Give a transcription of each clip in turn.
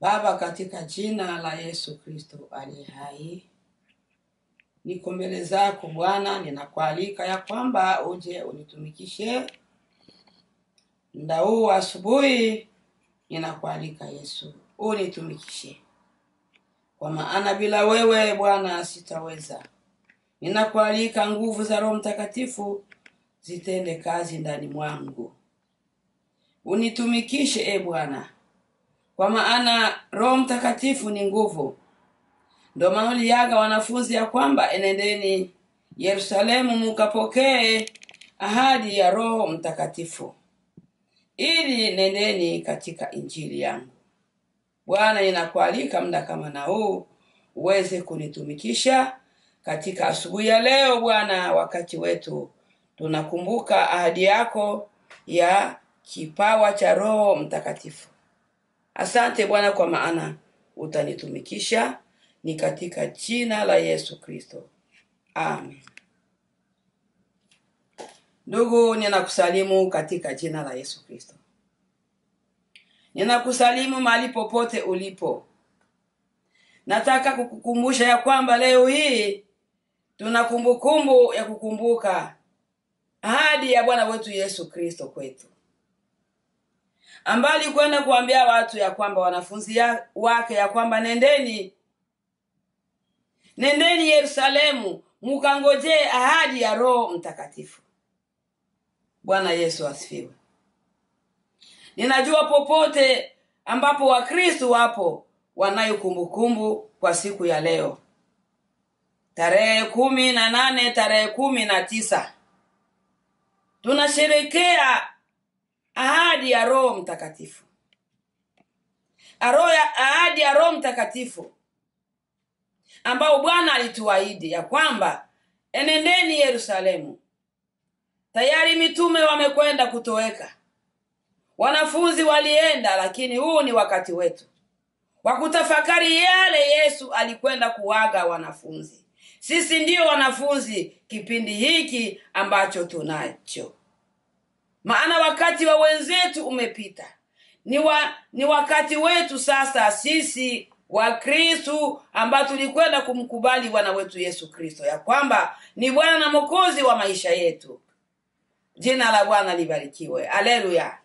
Baba, katika jina la Yesu Kristo aliye hai, niko mbele zako Bwana, ninakualika ya kwamba uje unitumikishe muda huu wa asubuhi. Ninakualika Yesu, unitumikishe, kwa maana bila wewe Bwana sitaweza. Ninakualika nguvu za Roho Mtakatifu zitende kazi ndani mwangu, unitumikishe e Bwana, kwa maana Roho Mtakatifu ni nguvu. Ndio maana uliaga wanafunzi ya kwamba enendeni Yerusalemu mukapokee ahadi ya Roho Mtakatifu, ili nendeni katika injili yangu. Bwana, ninakualika muda kama na huu uweze kunitumikisha katika asubuhi ya leo Bwana, wakati wetu tunakumbuka ahadi yako ya kipawa cha Roho Mtakatifu. Asante Bwana, kwa maana utanitumikisha, ni katika jina la Yesu Kristo, amen. Ndugu, ninakusalimu katika jina la Yesu Kristo. Ninakusalimu mahali popote ulipo. Nataka kukukumbusha ya kwamba leo hii tuna kumbukumbu ya kukumbuka ahadi ya Bwana wetu Yesu Kristo kwetu, ambaye alikwenda kuambia watu ya kwamba wanafunzi ya, wake ya kwamba nendeni nendeni Yerusalemu mukangojee ahadi ya Roho Mtakatifu. Bwana Yesu asifiwe. Ninajua popote ambapo Wakristo wapo wanayo kumbukumbu kwa siku ya leo tarehe kumi na nane tarehe kumi na tisa tunasherekea ahadi ya Roho Mtakatifu, Aro ya ahadi ya Roho Mtakatifu ambao Bwana alituahidi ya kwamba enendeni Yerusalemu. Tayari mitume wamekwenda kutoweka, wanafunzi walienda, lakini huu ni wakati wetu wa kutafakari yale Yesu alikwenda kuwaga wanafunzi. Sisi ndiyo wanafunzi kipindi hiki ambacho tunacho, maana wakati wa wenzetu umepita. Ni, wa, ni wakati wetu sasa sisi Wakristu ambao tulikwenda kumkubali Bwana wetu Yesu Kristo ya kwamba ni Bwana na Mwokozi wa maisha yetu. Jina la Bwana libarikiwe, aleluya.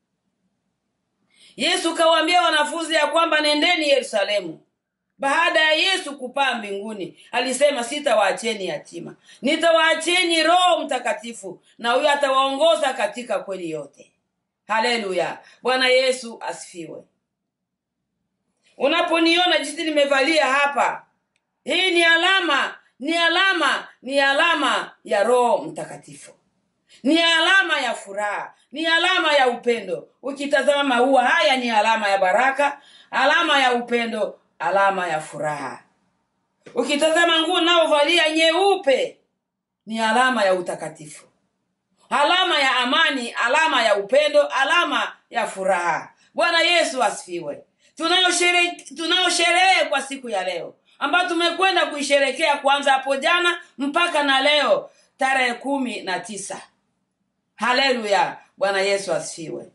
Yesu kawaambia wanafunzi ya kwamba nendeni Yerusalemu. Baada ya Yesu kupaa mbinguni, alisema sitawaacheni yatima, nitawaacheni Roho Mtakatifu, na huyo atawaongoza katika kweli yote. Haleluya, Bwana Yesu asifiwe. Unaponiona jinsi nimevalia hapa, hii ni alama, ni alama, ni alama ya Roho Mtakatifu, ni alama ya furaha, ni alama ya upendo. Ukitazama maua haya, ni alama ya baraka, alama ya upendo, alama ya furaha. Ukitazama nguo naovalia nyeupe, ni alama ya utakatifu, alama ya amani, alama ya upendo, alama ya furaha. Bwana Yesu asifiwe. Tunayo sherehe tunayo sherehe kwa siku ya leo ambayo tumekwenda kuisherekea kuanza hapo jana mpaka na leo tarehe kumi na tisa. Haleluya, Bwana Yesu asifiwe.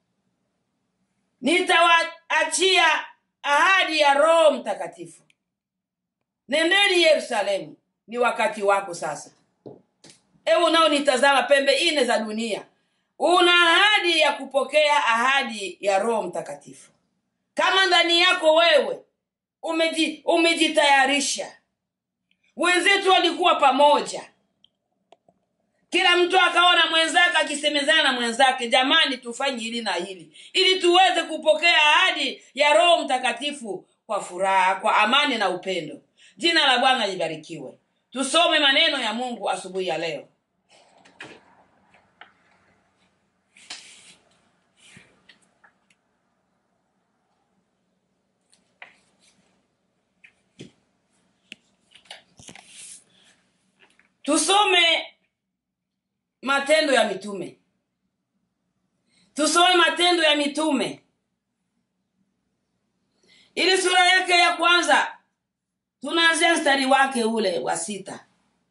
Nitawaachia ahadi ya Roho Mtakatifu. Nendeni Yerusalemu, ni wakati wako sasa. Ewe unaonitazama pembe ine za dunia, una ahadi ya kupokea ahadi ya Roho Mtakatifu kama ndani yako wewe umeji, umejitayarisha. Wenzetu walikuwa pamoja, kila mtu akaona mwenzake akisemezana na mwenzake, jamani, tufanye hili na hili ili tuweze kupokea ahadi ya Roho Mtakatifu kwa furaha, kwa amani na upendo. Jina la Bwana libarikiwe. Tusome maneno ya Mungu asubuhi ya leo. Tusome Matendo ya Mitume, tusome Matendo ya Mitume ili sura yake ya kwanza, tunaanzia mstari wake ule wa sita.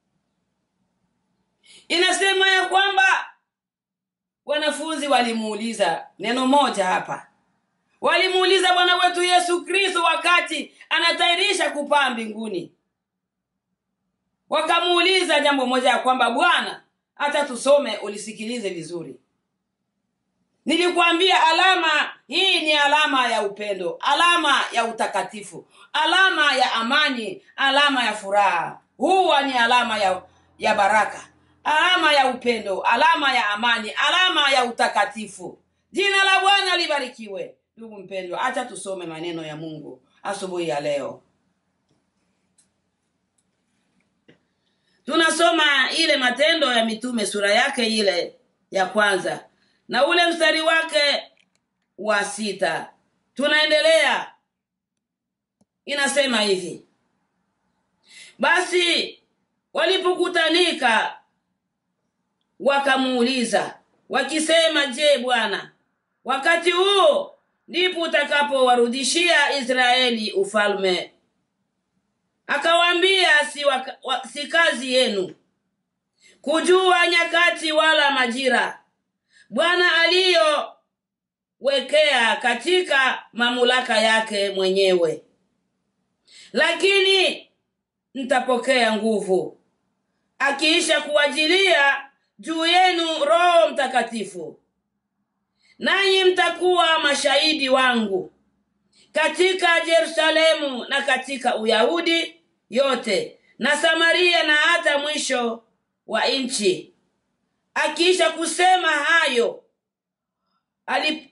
Inasema ya kwamba wanafunzi walimuuliza neno moja hapa, walimuuliza bwana wetu yesu kristo wakati anatayarisha kupaa mbinguni wakamuuliza jambo moja ya kwamba bwana hata tusome ulisikilize vizuri nilikwambia alama hii ni alama ya upendo alama ya utakatifu alama ya amani alama ya furaha huwa ni alama ya, ya baraka alama ya upendo alama ya amani alama ya utakatifu jina la bwana libarikiwe ndugu mpendwa hacha tusome maneno ya mungu asubuhi ya leo tunasoma ile matendo ya mitume sura yake ile ya kwanza na ule mstari wake wa sita tunaendelea inasema hivi basi walipokutanika wakamuuliza wakisema je bwana wakati huo ndipo utakapowarudishia israeli ufalme akawaambia si, waka, wa, si kazi yenu kujua nyakati wala majira bwana aliyowekea katika mamlaka yake mwenyewe lakini mtapokea nguvu akiisha kuajilia juu yenu roho mtakatifu nanyi mtakuwa mashahidi wangu katika yerusalemu na katika uyahudi yote na samaria na hata mwisho wa nchi akiisha kusema hayo alip,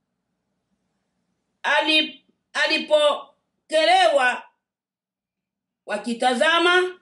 alip, alipokelewa wakitazama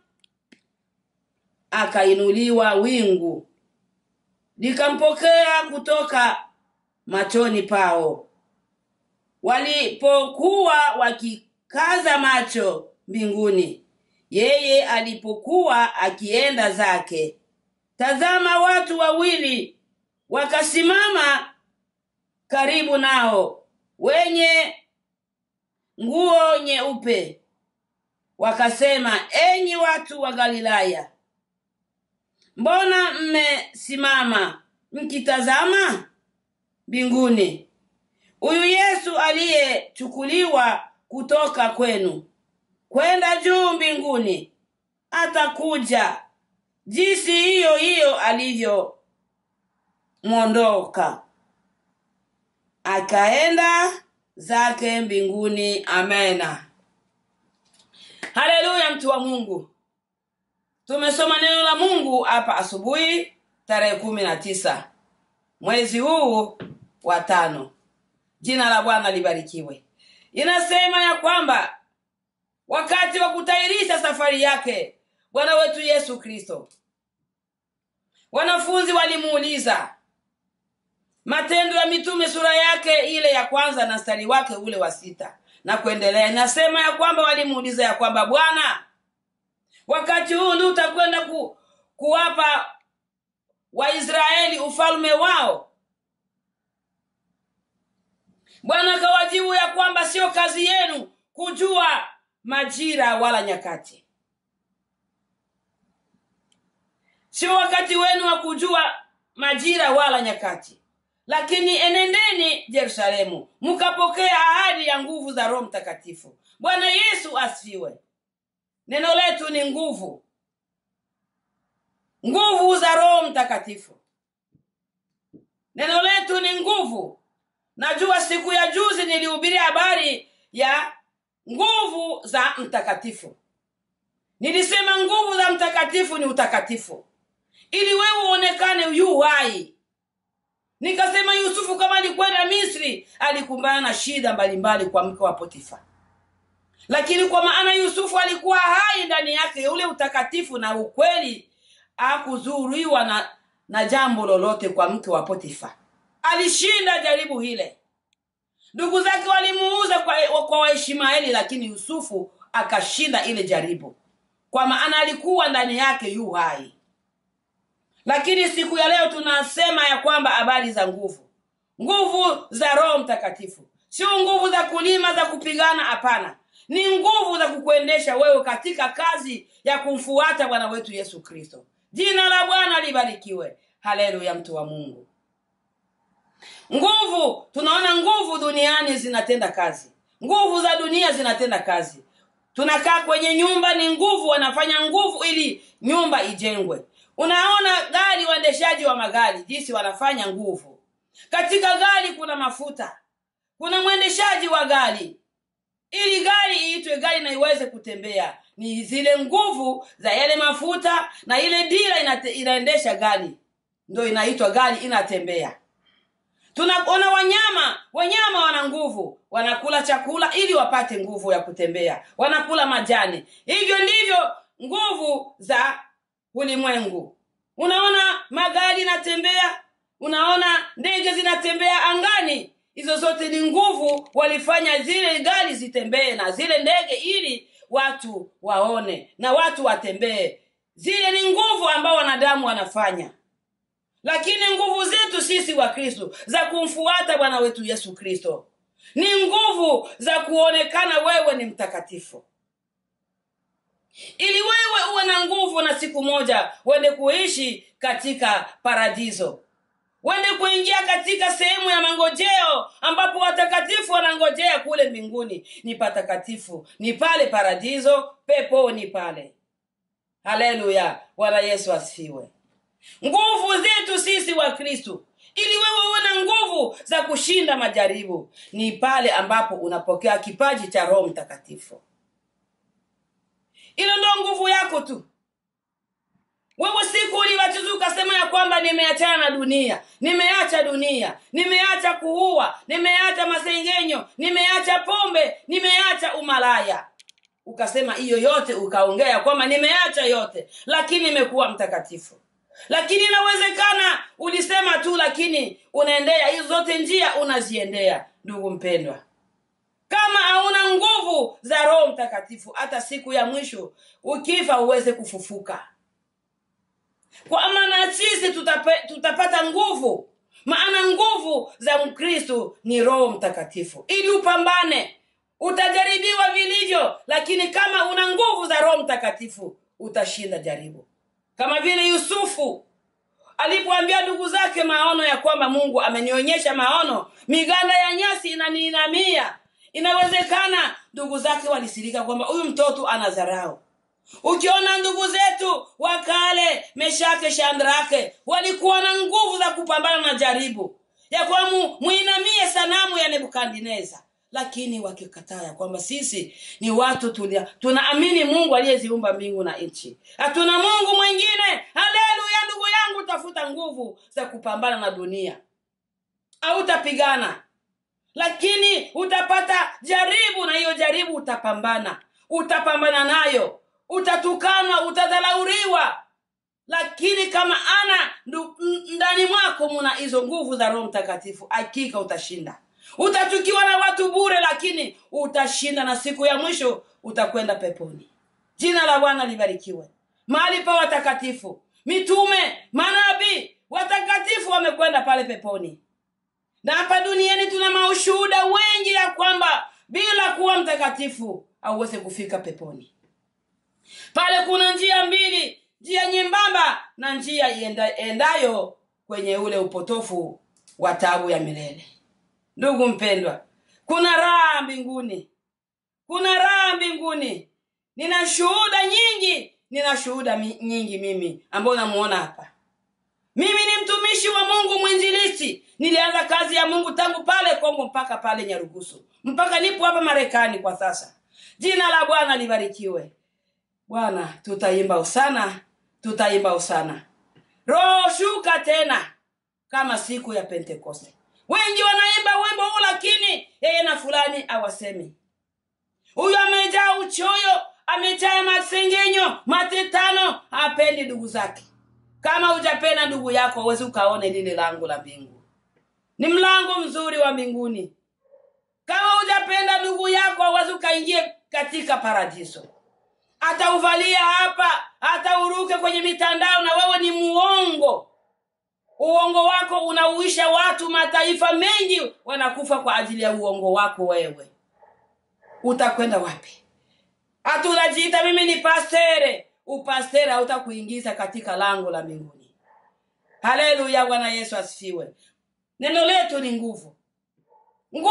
akainuliwa wingu likampokea kutoka machoni pao walipokuwa wakikaza macho mbinguni yeye alipokuwa akienda zake tazama watu wawili wakasimama karibu nao wenye nguo nyeupe wakasema enyi watu wa galilaya mbona mmesimama mkitazama mbinguni huyu yesu aliyechukuliwa kutoka kwenu kwenda juu mbinguni atakuja jinsi hiyo hiyo alivyomwondoka akaenda zake mbinguni amena haleluya mtu wa mungu tumesoma neno la mungu hapa asubuhi tarehe kumi na tisa mwezi huu wa tano jina la bwana libarikiwe inasema ya kwamba wakati wa kutairisha safari yake bwana wetu yesu kristo wanafunzi walimuuliza matendo ya mitume sura yake ile ya kwanza na stari wake ule wa sita na kuendelea inasema ya kwamba walimuuliza ya kwamba bwana wakati huu ndi utakwenda ku, kuwapa waisraeli ufalme wao bwana akawajibu ya kwamba sio kazi yenu kujua majira wala nyakati sio wakati wenu wa kujua majira wala nyakati lakini enendeni yerusalemu mkapokea ahadi ya nguvu za roho mtakatifu bwana yesu asifiwe neno letu ni nguvu nguvu za roho mtakatifu neno letu ni nguvu najua siku ya juzi nilihubiria habari ya nguvu za mtakatifu nilisema nguvu za mtakatifu ni utakatifu ili wewe uonekane yu hai nikasema yusufu kama alikwenda misri alikumbana na shida mbalimbali kwa mke wa potifa lakini kwa maana yusufu alikuwa hai ndani yake ule utakatifu na ukweli akuzuriwa na, na jambo lolote kwa mke wa potifa alishinda jaribu hile ndugu zake walimuuza kwa, kwa waishmaeli lakini yusufu akashinda ile jaribu kwa maana alikuwa ndani yake yu hai lakini siku ya leo tunasema ya kwamba habari za nguvu nguvu za roho mtakatifu sio nguvu za kulima za kupigana hapana ni nguvu za kukuendesha wewe katika kazi ya kumfuata bwana wetu yesu kristo jina la bwana libarikiwe haleluya mtu wa mungu nguvu tunaona nguvu duniani zinatenda kazi nguvu za dunia zinatenda kazi tunakaa kwenye nyumba ni nguvu wanafanya nguvu ili nyumba ijengwe unaona gari waendeshaji wa magari jinsi wanafanya nguvu katika gari kuna mafuta kuna mwendeshaji wa gari ili gari iitwe gari na iweze kutembea ni zile nguvu za yale mafuta na ile dira inate, inaendesha gari ndo inaitwa gari inatembea tunaona wanyama wanyama wana nguvu wanakula chakula ili wapate nguvu ya kutembea wanakula majani hivyo ndivyo nguvu za ulimwengu unaona magari inatembea unaona ndege zinatembea angani hizo zote ni nguvu walifanya zile gari zitembee na zile ndege ili watu waone na watu watembee zile ni nguvu ambao wanadamu wanafanya lakini nguvu zetu sisi wa kristo za kumfuata bwana wetu yesu kristo ni nguvu za kuonekana wewe ni mtakatifu ili wewe uwe na nguvu na siku moja uende kuishi katika paradiso wende kuingia katika sehemu ya mangojeo ambapo watakatifu wanangojea kule mbinguni ni patakatifu ni pale paradiso peponi pale haleluya bwana yesu asifiwe nguvu zetu sisi wa kristu ili wewe uwe na nguvu za kushinda majaribu ni pale ambapo unapokea kipaji cha roho mtakatifu ilo ndo nguvu yako tu wewe siku ulibatizwa ukasema ya kwamba nimeachana na dunia nimeacha dunia nimeacha kuua nimeacha masengenyo nimeacha pombe nimeacha umalaya ukasema hiyo yote ukaongea kwamba nimeacha yote lakini nimekuwa mtakatifu lakini inawezekana ulisema tu lakini unaendea hizo zote njia unaziendea ndugu mpendwa kama hauna nguvu za roho mtakatifu hata siku ya mwisho ukifa uweze kufufuka kwa maana sisi tutape, tutapata nguvu maana nguvu za mkristu ni roho mtakatifu ili upambane utajaribiwa vilivyo lakini kama una nguvu za roho mtakatifu utashinda jaribu kama vile yusufu alipoambia ndugu zake maono ya kwamba mungu amenionyesha maono miganda ya nyasi inaniinamia inawezekana ndugu zake walisirika kwamba huyu mtoto ana dharau ukiona ndugu zetu wa kale meshake shandrake walikuwa na nguvu za kupambana na jaribu ya kwamba muinamie sanamu ya nebukadneza lakini wakikataa ya kwamba sisi ni watu tulia tunaamini mungu aliyeziumba mbingu na nchi hatuna mungu mwingine haleluya ndugu yangu tafuta nguvu za kupambana na dunia hautapigana lakini utapata jaribu na hiyo jaribu utapambana utapambana nayo utatukanwa utadhalauriwa lakini kama ana ndani mwako muna hizo nguvu za roho mtakatifu hakika utashinda utachukiwa na watu bure lakini utashinda na siku ya mwisho utakwenda peponi jina la bwana libarikiwe mahali pa watakatifu mitume manabii watakatifu wamekwenda pale peponi na hapa duniani tuna maushuhuda wengi ya kwamba bila kuwa mtakatifu auweze kufika peponi pale kuna njia mbili njia nyembamba na njia enda, endayo kwenye ule upotofu wa tabu ya milele ndugu mpendwa kuna raha mbinguni kuna raha mbinguni nina shuhuda nyingi nina shuhuda mi, nyingi mimi ambayo namuona hapa mimi ni mtumishi wa mungu mwinjilisti nilianza kazi ya mungu tangu pale kongo mpaka pale nyarugusu mpaka nipo hapa marekani kwa sasa jina la bwana libarikiwe bwana tutaimba usana tutaimba usana roho shuka tena kama siku ya pentekoste wengi wanaimba wimbo huu lakini yeye na fulani awasemi huyu amejaa uchoyo amejaa masengenyo matetano hapendi ndugu zake kama hujapenda ndugu yako uwezi ukaone lile lango la mbingu ni mlango mzuri wa mbinguni kama hujapenda ndugu yako awezi ukaingie katika paradiso atauvalia hapa hata uruke kwenye mitandao na wewe ni muongo uongo wako unauisha watu mataifa mengi wanakufa kwa ajili ya uongo wako wewe utakwenda wapi hata unajiita mimi ni pastere upastere hautakuingiza katika lango la mbinguni haleluya bwana yesu asifiwe neno letu ni nguvu nguvu za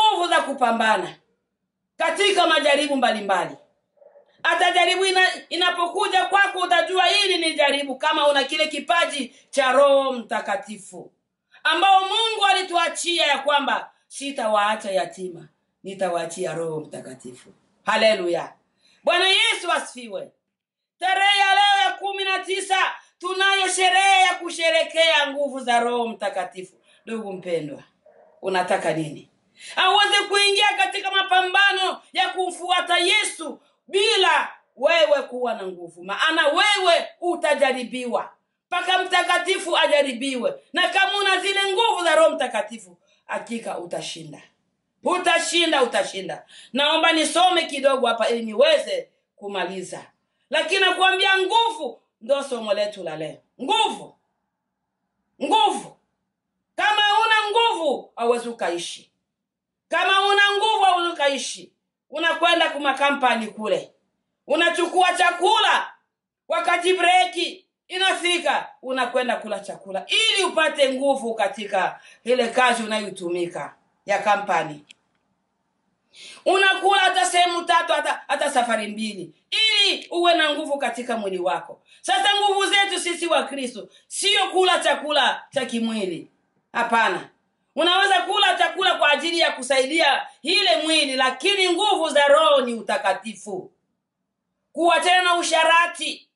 kupambana katika majaribu mbalimbali hata jaribu ina, inapokuja kwako utajua hili ni jaribu kama una kile kipaji cha roho mtakatifu ambao mungu alituachia ya kwamba sitawaacha yatima nitawaachia roho mtakatifu haleluya bwana yesu asifiwe tarehe ya leo ya kumi na tisa tunayo sherehe ya kusherekea nguvu za roho mtakatifu ndugu mpendwa unataka nini aweze kuingia katika mapambano ya kumfuata yesu bila wewe kuwa na nguvu maana wewe utajaribiwa mpaka mtakatifu ajaribiwe na kama una zile nguvu za roho mtakatifu hakika utashinda utashinda utashinda naomba nisome kidogo hapa ili niweze kumaliza lakini nakuambia nguvu ndo somo letu la leo nguvu nguvu kama una nguvu hauwezi ukaishi kama una nguvu hauwezi ukaishi unakwenda kumakampani kule unachukua chakula wakati breki inafika unakwenda kula chakula ili upate nguvu katika ile kazi unayotumika ya kampani unakula hata sehemu tatu hata, hata safari mbili ili uwe na nguvu katika mwili wako sasa nguvu zetu sisi wa kristo sio kula chakula cha kimwili hapana unaweza kula chakula kwa ajili ya kusaidia ile mwili lakini nguvu za roho ni utakatifu kuwachana na usharati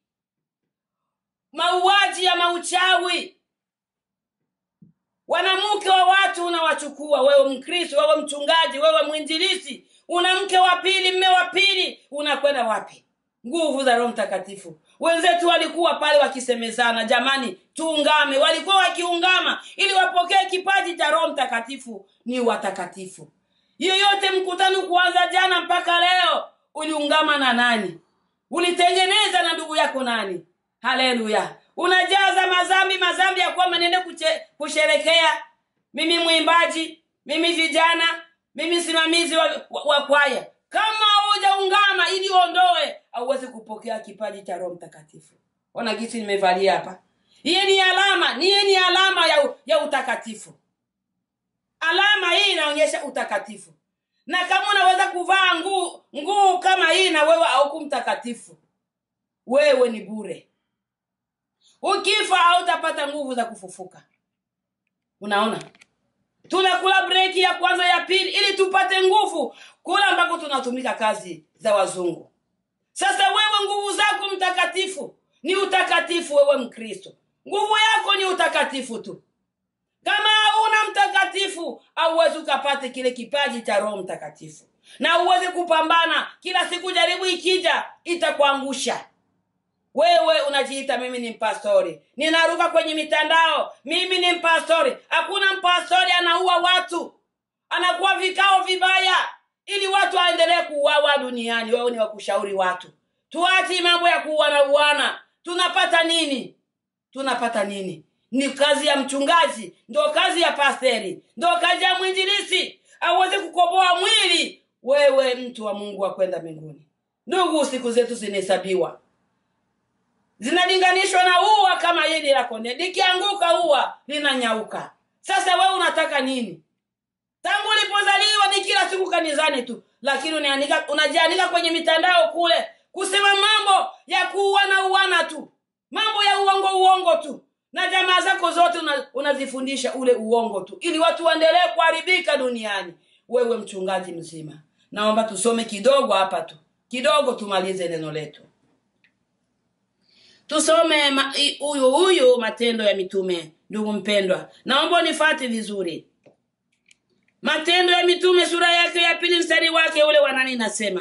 mauaji ya mauchawi wanamke wa watu unawachukua wewe mkristo wewe mchungaji wewe mwinjilisi una mke wa pili mme wa pili unakwenda wapi nguvu za roho mtakatifu wenzetu walikuwa pale wakisemezana jamani tuungame walikuwa wakiungama ili wapokee kipaji cha roho mtakatifu ni watakatifu yeyote mkutano kuanza jana mpaka leo uliungama na nani ulitengeneza na ndugu yako nani haleluya unajaza mazambi mazambi ya kwamba niende kusherekea mimi mwimbaji mimi vijana mimi simamizi wa, wa, wa kwaya kama hujaungama ili uondoe auwezi kupokea kipaji cha roho mtakatifu ona gisi nimevalia hapa hiye ni alama niye ni alama ya, ya utakatifu alama hii inaonyesha utakatifu na kama unaweza kuvaa nguu nguu kama hii na wewe auku mtakatifu wewe ni bure ukifa hautapata nguvu za kufufuka unaona tunakula breki ya kwanza ya pili ili tupate nguvu kula ambako tunatumika kazi za wazungu sasa wewe nguvu zako mtakatifu ni utakatifu wewe mkristo nguvu yako ni utakatifu tu kama hauna mtakatifu auwezi ukapate kile kipaji cha roho mtakatifu na uwezi kupambana kila siku jaribu ikija itakuangusha wewe unajiita mimi ni mpastori ninaruka kwenye mitandao mimi ni mpastori hakuna mpastori anaua watu anakuwa vikao vibaya ili watu waendelee kuuawa duniani wewe ni wakushauri watu tuachi mambo ya kuuana uana tunapata nini tunapata nini ni kazi ya mchungaji ndo kazi ya pasteri ndo kazi ya mwinjilisi aweze kukoboa mwili wewe mtu wa mungu wa kwenda mbinguni ndugu siku zetu zinahesabiwa zinalinganishwa na ua kama hili la konde likianguka ua linanyauka sasa wewe unataka nini tangu ulipozaliwa ni kila siku kanizani tu lakini unaandika unajiandika kwenye mitandao kule kusema mambo ya kuuana uana tu mambo ya uongo uongo tu na jamaa zako zote unazifundisha una ule uongo tu ili watu waendelee kuharibika duniani wewe mchungaji mzima naomba tusome kidogo hapa tu kidogo tumalize neno letu tusome huyu huyu matendo ya mitume ndugu mpendwa naomba unifate vizuri matendo ya mitume sura yake ya pili mstari wake ule wanani nasema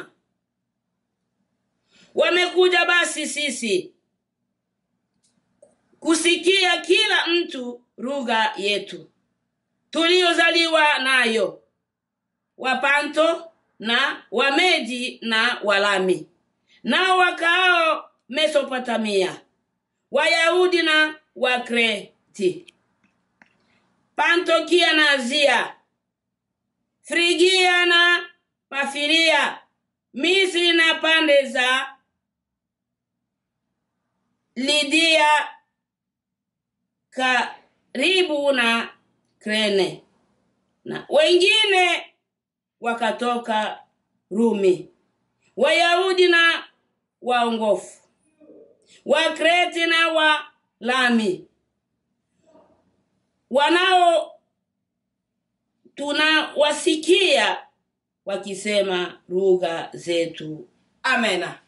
wamekuja basi sisi kusikia kila mtu lugha yetu tuliyozaliwa nayo wapanto na wamedi na walami nao wakaao mesopotamia wayahudi na wakreti pantokia na azia frigia na pafiria misri na pande za lidia karibu na krene na wengine wakatoka Rumi, Wayahudi na waongofu, Wakreti na Walami, wanao tunawasikia wakisema lugha zetu. Amena.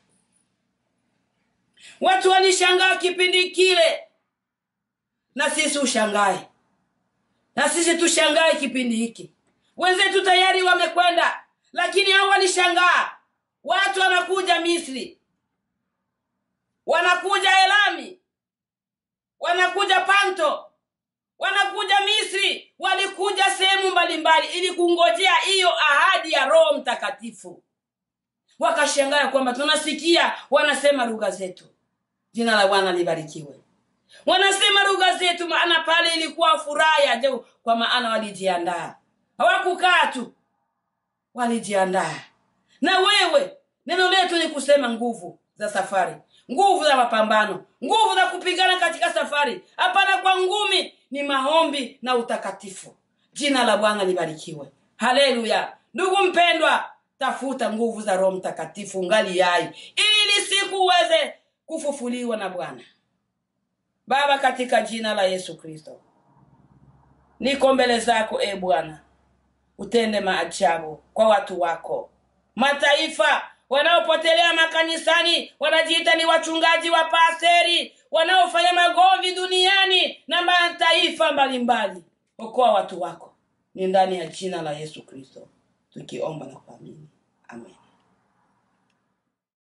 Watu walishangaa kipindi kile, na sisi ushangae, na sisi tushangae kipindi hiki. Wenzetu tayari wamekwenda, lakini hao walishangaa. Watu wanakuja Misri, wanakuja Elami, wanakuja Panto, wanakuja Misri, walikuja sehemu mbalimbali ili kungojea hiyo ahadi ya Roho Mtakatifu. Wakashangaa kwamba tunasikia wanasema lugha zetu. Jina la Bwana libarikiwe. Wanasema lugha zetu, maana pale ilikuwa furaha ya ajabu, kwa maana walijiandaa, hawakukaa tu, walijiandaa. Na wewe, neno letu ni kusema nguvu za safari, nguvu za mapambano, nguvu za kupigana katika safari, hapana kwa ngumi, ni maombi na utakatifu. Jina la Bwana libarikiwe. Haleluya! Ndugu mpendwa, tafuta nguvu za Roho Mtakatifu ngali yai, ili siku uweze kufufuliwa na Bwana. Baba, katika jina la Yesu Kristo, niko mbele zako e Bwana, utende maajabu kwa watu wako mataifa wanaopotelea makanisani, wanajiita ni wachungaji wa pasteri, wanaofanya magomvi duniani na mataifa mbalimbali. Okoa watu wako, ni ndani ya jina la Yesu Kristo tukiomba na kuamini, amen.